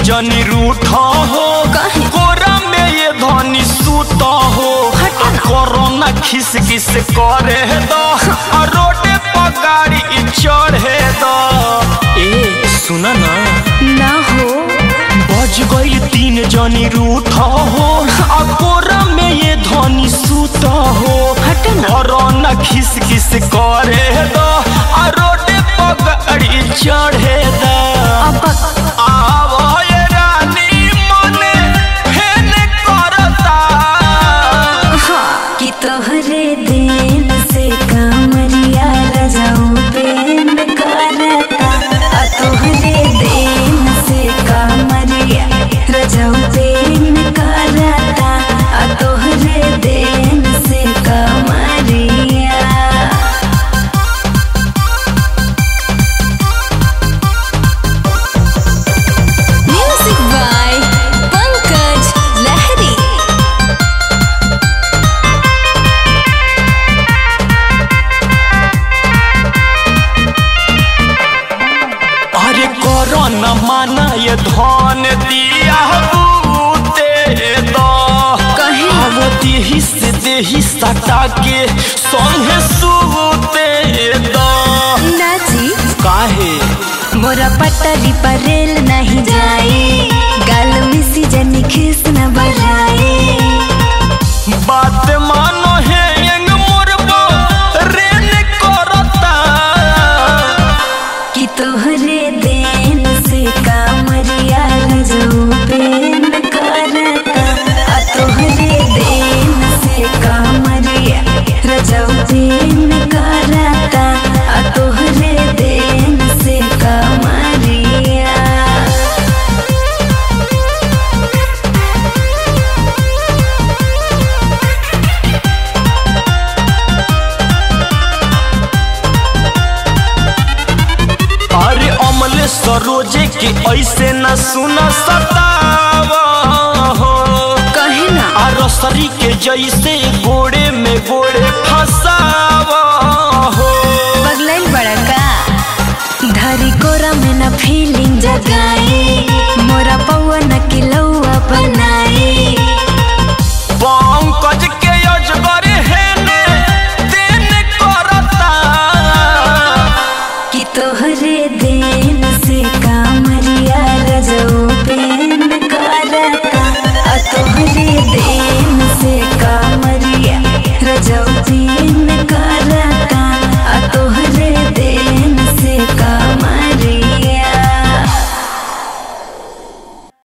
जनी रूठा हो काहे? कोरा में ये धनी सूता हो हटा ना। कोरोना खिस खिस करे दो आ रोडे पर गाड़ी चढ़े दो ए सुना ना ना हो बज गई तीन जनी रूठा हो आ कोरा में ये धनी सूता हो हट ना। कोरोना खिस खिस करे दो आ रोडे पर गाड़ी चढ़े दो अब आवो ये रानी मने फेन करता कि तोहरे दिन से कामरिया रजाऊ बेन करता आ तोहरे दिन से कामरिया रजाऊ बेन करता आ तोहरे दिन से कामरिया म्यूजिक बाय पंकज लहरी अरे कोरोना माना ये धन दिया बूते दो कहे? अब देही से देही सटा के संगे सूते दो नाची काहे मोरा पटरी पर रेल नहीं जाए गाल में सीजन खिस न बढ़ाए बात मानो है यंग मुरबो रेन करता कि तोहरे देन से कामरिया रजो पेन करता आ तोहरे देन से कामरिया रजो पेन करता आ तोहरे देन से कामरिया अरे अमले सरोजे के ऐसे न सुन सतावा हो कहे ना आ रसरी के जैसे गोड़े में गोड़े फंसा